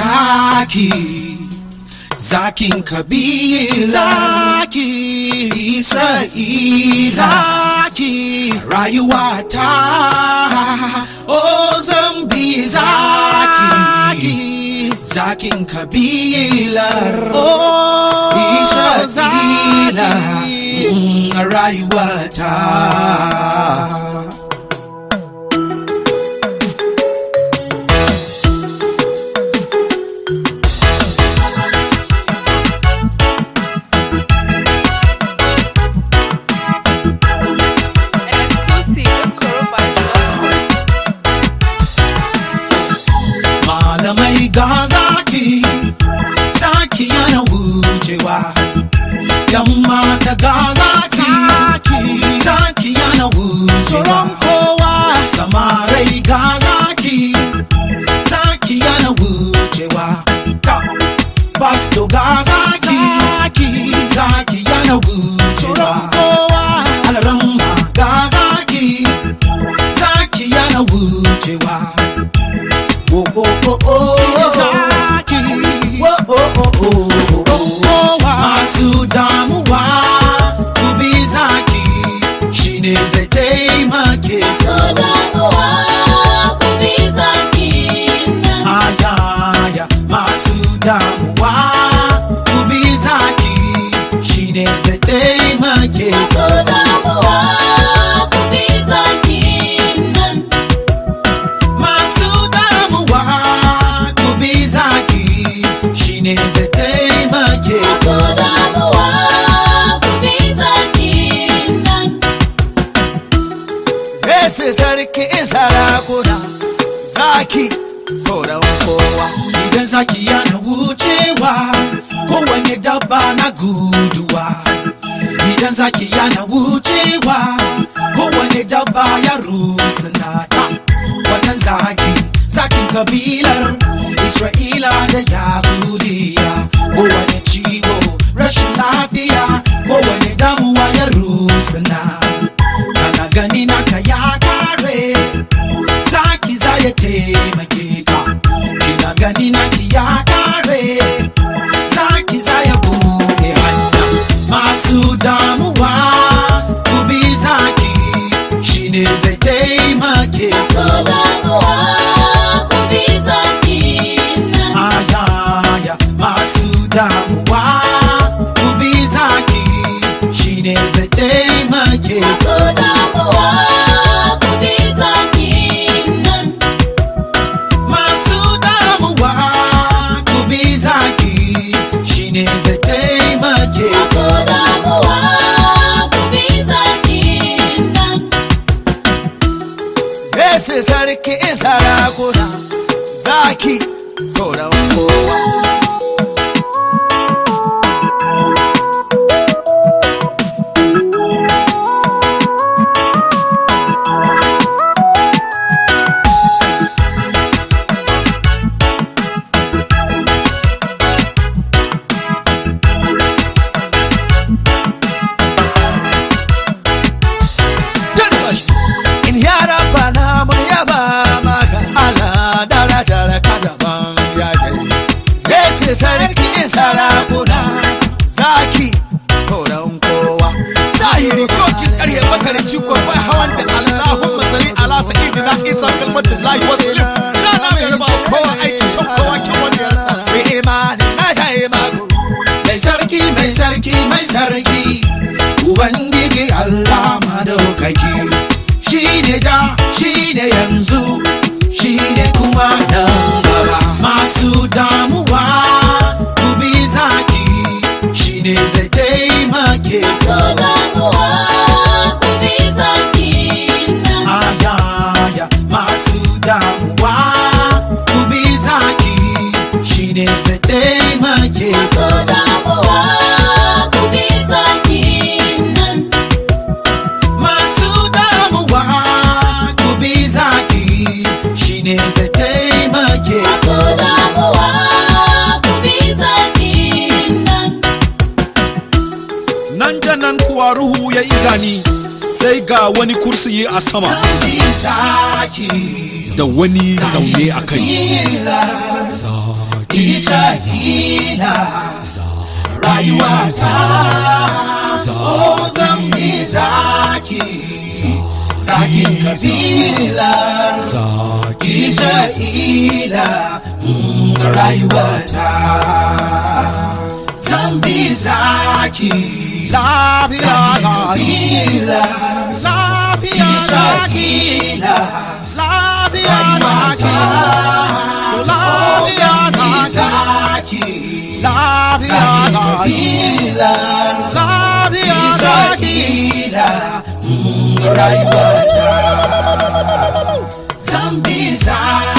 zaki zakin kabila zaki isra'ila zaki rayuwata o zambi zaki zakin kabilar o isra'ila mm, rayuwata Exclusive with Coronavirus.com. malamai ga zaki zaki yana wucewa yan mata ga zaki zaki yana wucewa kowa samarai ga zaki zaki yana wucewa ta pasto ga zaki zaki yana wucewa kowa alramma ga zaki zaki yana wucewa Oh, oh, oh, oh, zaki. Oh, oh, oh, oh, oh. Masu damuwa, ku bi zaki, shine zai taimake su. Ayaya, masu damuwa, ku bi zaki, shine zai taimake su. Masu damuwa, ku bi zaki, shine zai taimake su. Yesu sarki sarakuna zaki sauran kowa idan zaki yana wucewa kowane dabba na guduwa idan zaki yana wucewa kowane dabba ya rusuna ta wannan zaki zakin kabilar isra'ila da yahudiya kowane ciwo rashin lafiya kowane damuwa ya rusuna kana gani naka ya kare zaki za ya taimake ka kina gani naki ya kare zaki za ya buɗe hanya masu damuwa ku bi zaki shine zai taimake su ayaya masu damuwa ku bi zaki shine zai taimake su masu damuwa ku bi zaki shine zai taimake su Yesu sarki sarakuna zaki sauran kowa in yara bana mun yaba maka ala darajar ka daban ya kai yesu sarki sarakuna zaki sauran kowa zahiri dokin karye makaranci ko bai hawanta Allahumma salli ala sayyidina Isa kalmatin lahi wa salim rana mai raba kowa aiki son kowa kyan wanda ya rasa mai imani na shaye mako mai sarki mai sarki mai sarki ubangiji allah madaukaki shi ne da shi ne yanzu shi ne kuma nan gaba masu damuwa ku bi zaki shi ne zai taimake su ayaya masu damuwa ku bi zaki shi ne zai taimake su masu damuwa ku bi zaki shi ne zai taimake su nan da nan kuwa ruhu ya izani sai ga wani kursiyi a sama Zambi zaki da wani zaune a kai Zaki Isra'ila rayuwata o zan bi zaki zakin kabilar Isra'ila mm, rayuwata zan bi zaki lafiya zakin zaki kabilar lafiya zaki Isra'ila lafiya zaki lafiya zaki lafiya zaki lafiya zaki rayuwata zambi zaki